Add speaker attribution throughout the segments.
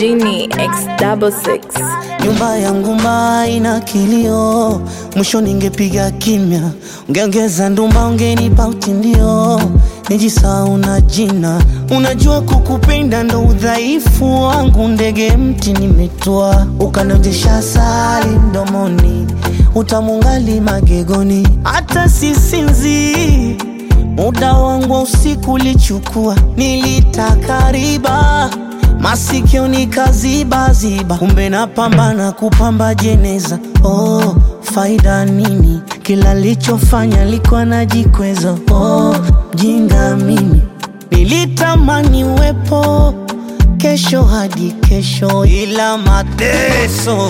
Speaker 1: Genie X double six.
Speaker 2: Nyumba yangu mbaya ina kilio, mwisho ningepiga kimya, ungeongeza ndumba, ungenipa utindio, nijisahau na jina. Unajua kukupenda ndo udhaifu wangu, ndege mti nimetwa, ukanonjesha asali mdomoni, utamungali magegoni, hata sisinzi muda wangu wa usiku ulichukua, nilitaka riba masikio nikazibaziba, kumbe napambana kupamba jeneza. Oh, faida nini? Kila lichofanya likuwa najikweza. Oh, jinga mimi nilitamani uwepo kesho hadi kesho, ila mateso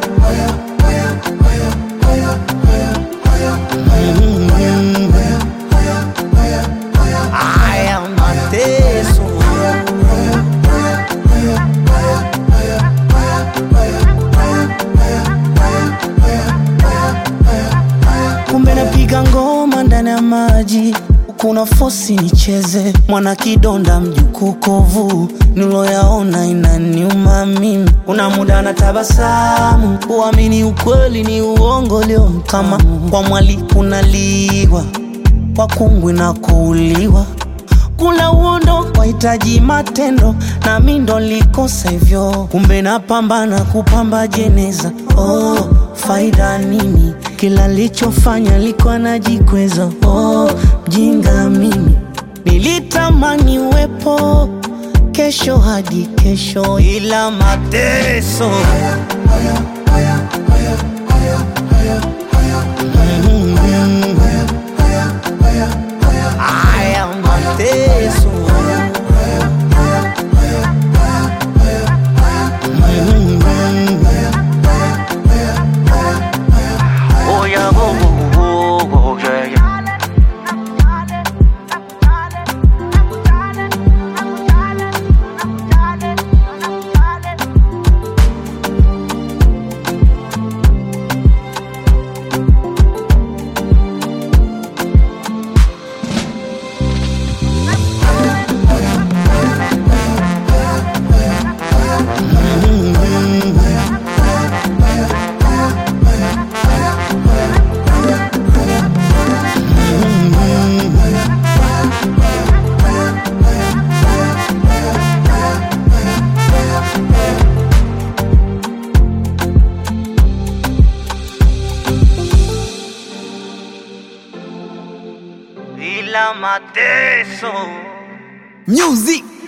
Speaker 2: Mm. Haya mateso kumbe napiga ngoma ndani ya maji kuna fosi nicheze mwana kidonda mjukuu kovu niloyaona inaniuma mimi kuna muda na tabasamu kuamini ukweli ni uongo leo kama kwa mwali kunaliwa kwa kungwi na kuuliwa kula uondo wahitaji matendo na mi ndo likosa hivyo kumbe napambana kupamba jeneza oh, faida nini kila lichofanya likuwa najikweza oh, mjinga mimi nilitamani uwepo kesho hadi kesho ila mateso Mm. Haya mateso Oh yeah, go go go go, yeah yeah. ila mateso
Speaker 3: Music